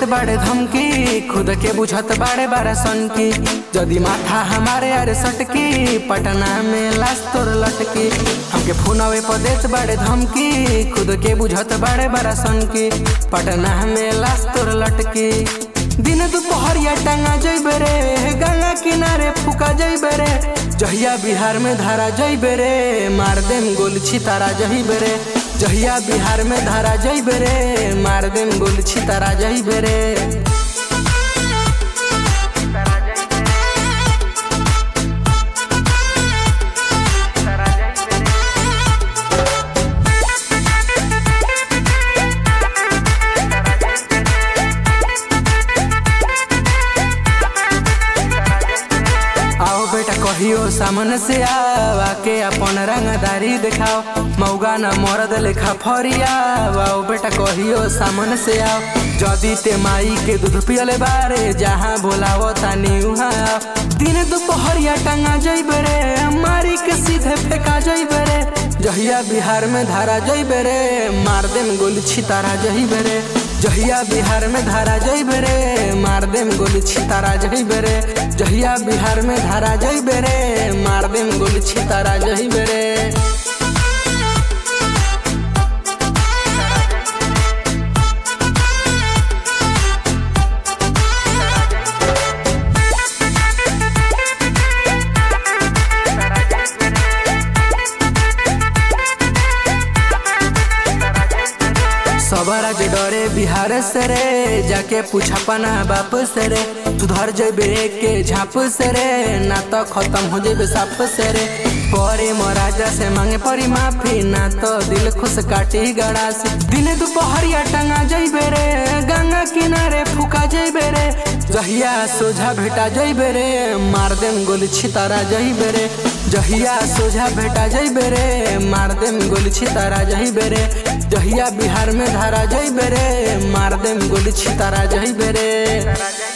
बाड़े धमकी खुद के बुझत बाड़े बारा सन की जदी माथा हमारे अरे सटकी पटना में लाश तोर लटकी हमके फोनवे पर देत बाड़े धमकी खुद के बुझत बाड़े बारा सन की पटना में लाश तोर लटकी दिन दोपहरिया टांगा जइबे रे गंगा किनारे फुका जइबे रे जहिया बिहार में धारा जइबे रे मार देम गोल छितारा जइबे रे जहिया बिहार में धारा जइबे रे मार देम गोल छितारा जइबे रे आओ बेटा कहियो सामने से आओ आके अपन रंगदारी दिखाओ मौगा न मरद लेखा फरिया आओ बेटा कहियो सामने से आओ जदी ते माई के दूध पियले बारे जहाँ बोलावो तानी उहाँ आओ दिन दोपहरिया टंगा जइबे रे मारी के सीधे फेंका जइबे रे जहिया बिहार में धारा जइबे रे मार देम गोली छितारा जइबे रे जहिया बिहार में धारा जइबे रे मार देम गोली छितारा जइबे रे जहिया बिहार में धारा जइबे रे मार देम गोली छितारा जइबे रे सबरा जे डरे बिहार से रे जाके पूछा पना बाप से रे सुधर जेबे के झाप से रे ना तो खत्म हो जेबे साप से रे परे महाराजा से मांगे परी माफी ना तो दिल खुश काटी गड़ा से दिन दोपहरिया टंगा जइबे रे गंगा किनारे फुका जइबे रे जहिया सोझा भेटा जइबे रे मार देम गोली छितारा जइबे रे जहिया सोझा भेटा जइबे रे मार देम गोली छितारा जइबे रे जहिया बिहार में धारा जइबे रे मार देम गोली छितारा जइबे रे